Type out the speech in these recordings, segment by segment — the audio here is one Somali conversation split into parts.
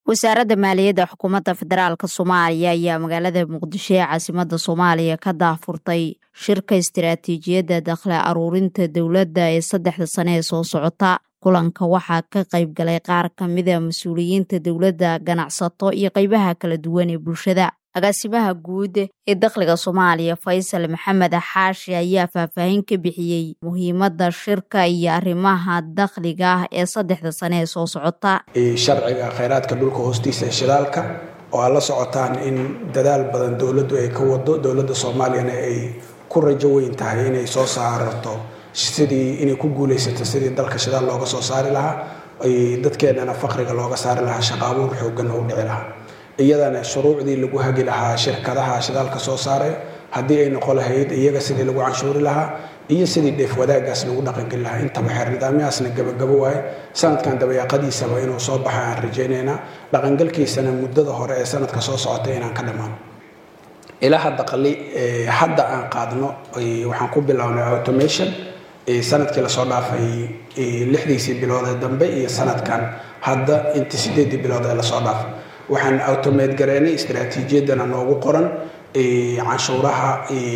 wasaaradda maaliyadda xukuumadda federaalk soomaaliya ayaa magaalada muqdisho ee caasimada soomaaliya ka daahfurtay shirka istiraatiijiyadda dakhli aruurinta dowladda ee saddexda sane ee soo socota kulanka waxaa ka qayb galay qaar ka mida mas-uuliyiinta dowladda ganacsato iyo qeybaha kala duwan ee bulshada agaasimaha guud ee dakhliga soomaaliya faysal maxamed xaashi ayaa faahfaahin ka bixiyey muhiimadda shirka iyo arrimaha dakhliga ah ee saddexda sane ee soo socota sharciga khayraadka dhulka hoostiisa ee shidaalka oo aad la socotaan in dadaal badan dowladdu ay ka wado dowladda soomaaliyana ay ku rajo weyn tahay inay soo saarto sidii inay ku guulaysato sidii dalka shidaal looga soo saari lahaa dadkeennana faqriga looga saari lahaa shaqaabuur xoogan oo dhici lahaa iyadana shuruucdii lagu hagi lahaa shirkadaha shidaalka soo saaray haddii ay noqon lahayd iyaga sidii lagu canshuuri lahaa iyo sidii dheef wadaagaas lagu dhaqangeli lahaa intaba xeer nidaamyahaasna gabagabo waaye sanadkan dabayaaqadiisaba inuu soo baxa aan rajaynaynaa dhaqangalkiisana muddada hore ee sanadka soo socotay inaan ka dhammaano ilaha daqli hadda aan qaadno waxaan ku bilownay automation sanadkii lasoo dhaafay lixdiisii biloodee dambe iyo sanadkan hadda inta sideedii bilood ee lasoo dhaafay waxaan automate gareynay istaraatiijiyadana noogu qoran canshuuraha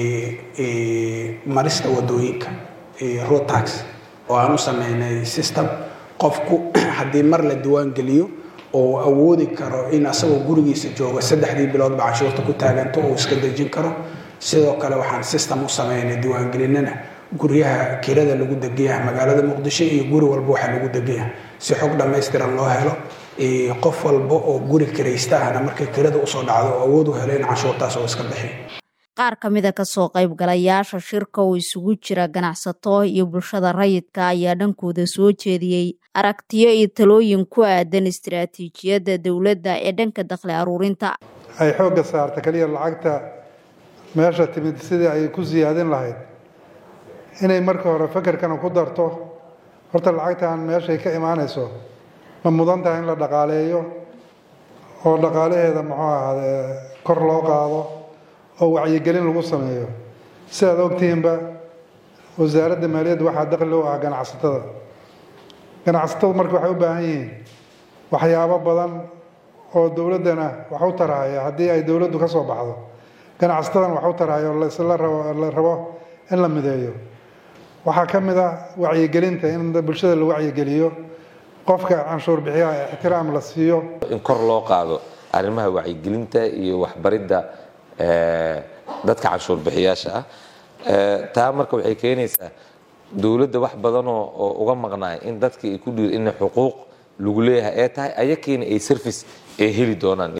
marista wadooyinka road tax oo aan u sameynay system qofku haddii mar la diwaan geliyo oo awoodi karo in asagoo gurigiisa jooga saddexdii biloodba canshuurta ku taaganto uu iska dejin karo sidoo kale waxaan system u sameynay diiwaangelinana guryaha kirada lagu degayaha magaalada muqdisho iyo guri walba waxaa lagu degayaha si xog dhammaystiran loo helo qof walba oo guri kiraysta ahna markay kirada usoo dhacdo oo awood u helo in canshuurtaas oo iska bixiyo qaar ka mida kasoo qaybgalayaasha shirka oo isugu jira ganacsato iyo bulshada rayidka ayaa dhankooda soo jeediyey aragtiyo iyo talooyin ku aadan istiraatiijiyadda dowladda ee dhanka dakhli aruurinta ay xoogga saarta keliya lacagta meesha timid sidii ay ku siyaadin lahayd inay marka hore fakerkana ku darto horta lacagtan meeshay ka imaanayso ma mudan tahay in la dhaqaaleeyo oo dhaqaalaheeda muxuu ahaadee kor loo qaado oo wacyigelin lagu sameeyo sidaad ogtihiinba wasaaradda maaliyadda waxaa dakhli u ah ganacsatada ganacsatadu marka waxay u baahan yihiin waxyaabo badan oo dowladdana wax u tarahaya haddii ay dowladdu ka soo baxdo ganacsatadana wax u tarahaya oo lasla rabo la rabo in la mideeyo waxaa ka mid ah wacyigelinta in bulshada la wacyigeliyo qofka canshuur bixiyaha ixtiraam la siiyo in kor loo qaado arrimaha wacyigelinta iyo waxbaridda dadka canshuur bixiyaasha ah taa marka waxay keenaysaa dowladda wax badanoo oo uga maqnaay in dadka ay ku dhiir in xuquuq lagu leeyahay ee tahay ayakiina ay service ay heli doonaan